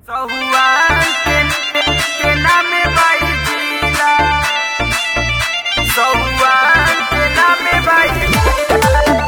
सहुआन के के नामे बाई जिला सहुआन के नामे बाई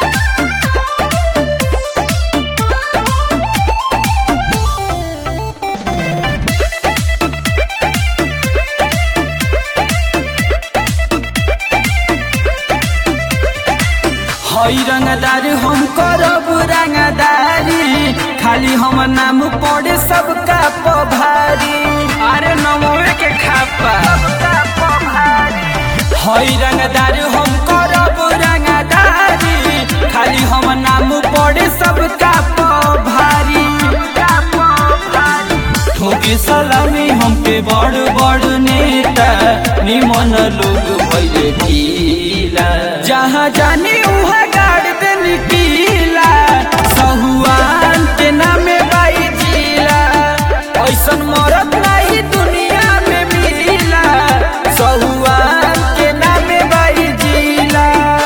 हई रंगदार हम करब रंगदारी खाली हम नाम पड़े सबका पभारी अरे नमोए के खापा सबका पभारी हई रंगदार हम करब रंगदारी खाली हम नाम पड़े सबका पभारी का पभारी ठोके सलामी हमके बड़ बड़ नेता निमन लोग भइले ढीला जहाँ जानी उहाँ गाड़ देनी पीला सहुआन के नामे बाई जिला ऐसन मरद नहीं दुनिया में मिला सहुआन के नामे बाई जिला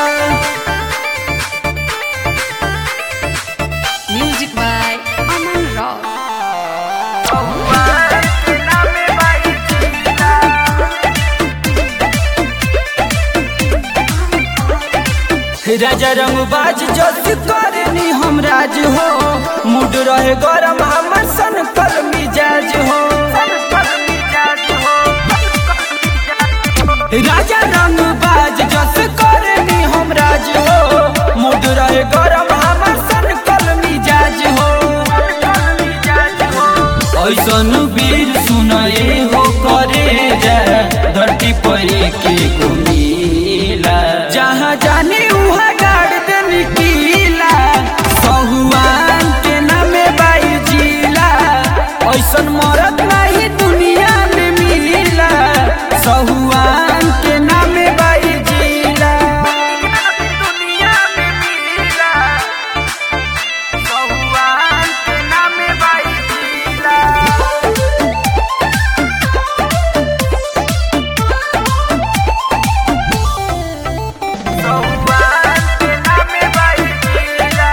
Music by Aman Rock. सहुआन के नामे बाई जिला राजा रंगबाज जस करनी हम राज हो मूड रहे गरम हमर सन कल मिजाज हो संकल मिजाज हो राजा रंगबाज जस करनी हम राज हो मूड रहे गरम हमर सन कल मिजाज हो संकल मिजाज हो ऐसन वीर सुनाए हो करे जा धरती पर के घुमीला जहाँ जाने उहाँ गाड़ देनी कीला सहुआन के नामे बाई जिला ऐसन मरद नहीं दुनिया में मिला सहुआन के नामे बाई जिला दुनिया में मिला सहुआन के नामे बाई जिला सहुआन के नामे बाई जिला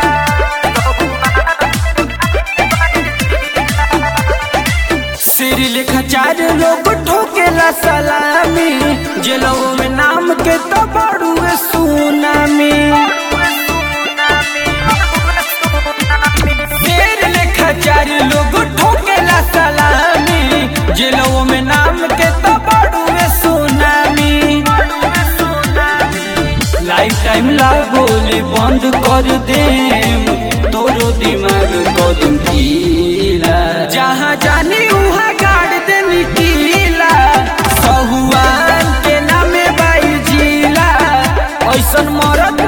सिर लेखा चार लोग ठोकेला सलामी जेलों में नाम के तो बड़ुए सुनामी सिर लेखा चार लोग ठोकेला सलामी जेलों में नाम के तो बड़ुए सुनामी लाइफ टाइम ला बोले बंद कर दे तोरो दिमाग कदम ढीला जहाँ जानी उहाँ गाड़ देनी कीला सहुआन के नामे बाई जिला ऐसन मरद